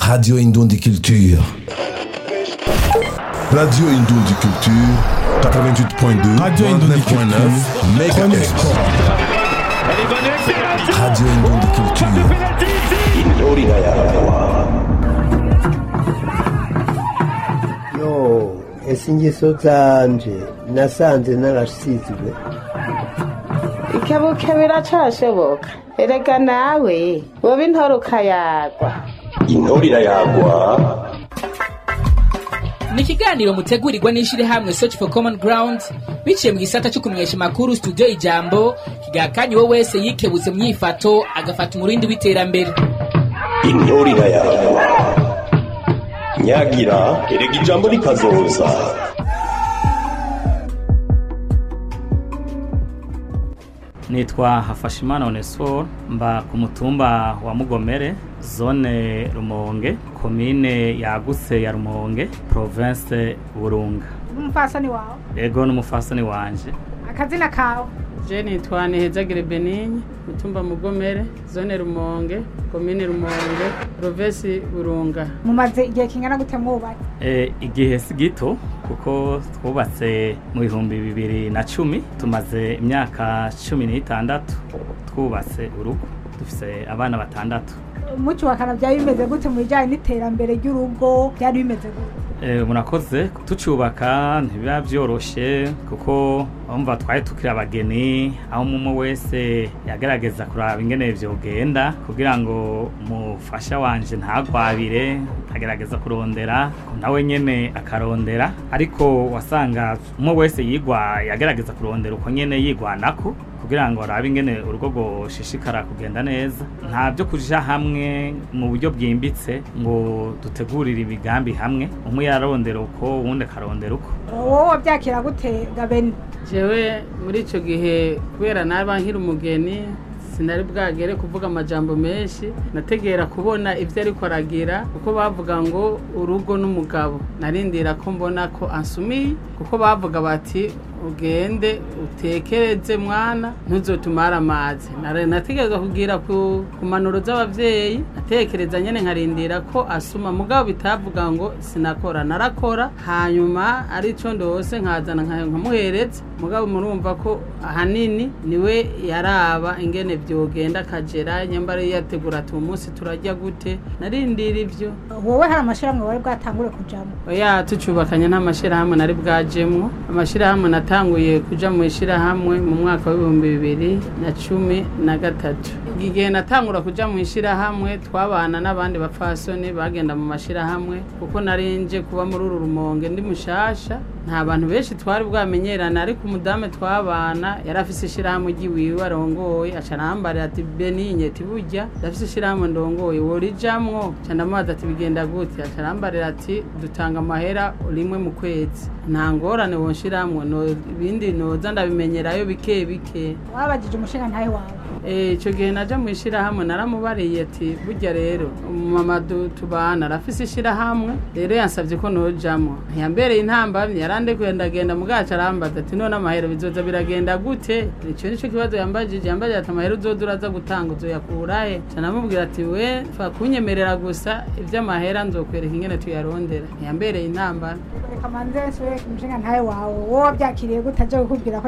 Radio Indundi Culture. Radio Indundi Culture, 88.2, Radio Indundi 99.9 Chronique MHz. Sport. Radio Indundi Culture. yo ese ingeso zanje nasanze narasizwe ikebuke biracashoboka erega nawe woba intore ukayagwa intorira yagwa ni ikiganiro mutegurirwa n'ishyirahamwe search for common ground biciye mu gisata cyo kumenyesha amakuru studio ijambo kigakanye uwo wese yikebuze mu myifato agafata umurindi w'iterambere intorira yagwa nyagira erega ijambo rikazoza nitwa hafashimana onesfor mba ku mutumba wa mugomere zone rumonge komine yagutse ya rumonge province burunga umupfasoni wawe ego n'umufasoni wanje akazina kawe je nitwa nihezagire benigne mutumba mugomere zone rumonge komine rumonge provesi burunga mumaze igihe kingana gute mwubatse e, igihe si gito kuko twubatse mu bihumbi bibiri na cumi tumaze imyaka cumi n'itandatu twubatse urugo dufise abana batandatu mucyubakana byari bimeze gute mu bijyanye n'iterambere ry'urugo byari bimeze gute Eh, murakoze tucubaka ntibiba byoroshe kuko umva twari tukiri abageni aho umwe wese yagerageza kuraba ingene vyogenda kugira ngo umufasha wanje ntagwabire agerageza kurondera nawe nyene akarondera ariko wasanga umwe wese yigwa yagerageza kurondera uko nyene yigwanako kugira ngo arabe ingene urugo rwoshishikara kugenda neza nta byo kuja hamwe mu buryo bwimbitse ngo dutegurire imigambi hamwe umwe yararondera uko uwundi akarondera uko wowe wabyakira gute gabeni jewe muri ico gihe kubera naba nkiri umugeni sinari bwagere kuvuga amajambo menshi nategera kubona ibyo ariko aragira kuko bavuga ngo urugo n'umugabo narindira ko mbona ko ansumiye kuko bavuga bati ugende utekereze mwana ntuzotumare amazi Nare- nategereza kugira ku ku manuro z'abavyeyi natekereza nyene nkarindira ko asuma mugabo bitavuga ngo sinakora narakora hanyuma arico ndose nkazana nka- nkamuhereza mugabo murumva ko ahanini niwe yaraba ingene vyogenda akagera nyambara yategura ati uyu munsi turarya gute narindira ivyo wowe hari amashyirahamwe wari bwatangure kujamo oya tucubakanye nta mashyirahamwe nari bwajemwo amashyirahamwe natanguye kuja mu ishyirahamwe mu mwaka w'ibihumbi bibiri na cumi na gatatu igihe natangura kuja mu ishyirahamwe twabana n'abandi bapfasoni bagenda mu mashyirahamwe kuko nari nje kuba muri uru rumonge ndi mushasha nta bantu benshi twari bwamenyerana ariko umudamu twabana yari afise ishyirahamwe ry'iwiwe arongoye aca arambarira ati beninye tiburya ndafise ishyirahamwe ndongoye worijamwo ca ndamubaza ati bigenda gute aca arambarira ati dutanga amahera rimwe mu kwezi nta ngorane wonshiramwo no ibindi noza ndabimenyerayo bike bike wabajije umushinga ntawe wawe Eh, ico gihe naja mu ishirahamwe naramubariye ati burya rero umumama du- tubana arafise ishirahamwe rero yansavye ko nojamwo ntiyambereye intambamyi yarandekuye ndagenda mugaca arambaza ati none amahero bizoza biragenda gute ico nico kibazo yambajije yambajije ati amahero uzoza uraza gutanga uzoyakurahe ca namubwira ati we fa kunyemerera gusa ivy'amahera nzokwereka ingene tuyarondera ntiyambereye intambamyi reka manze nsubire ku mushinga ntawe wawe wowe wabyakiriye gute aje kukubwira ko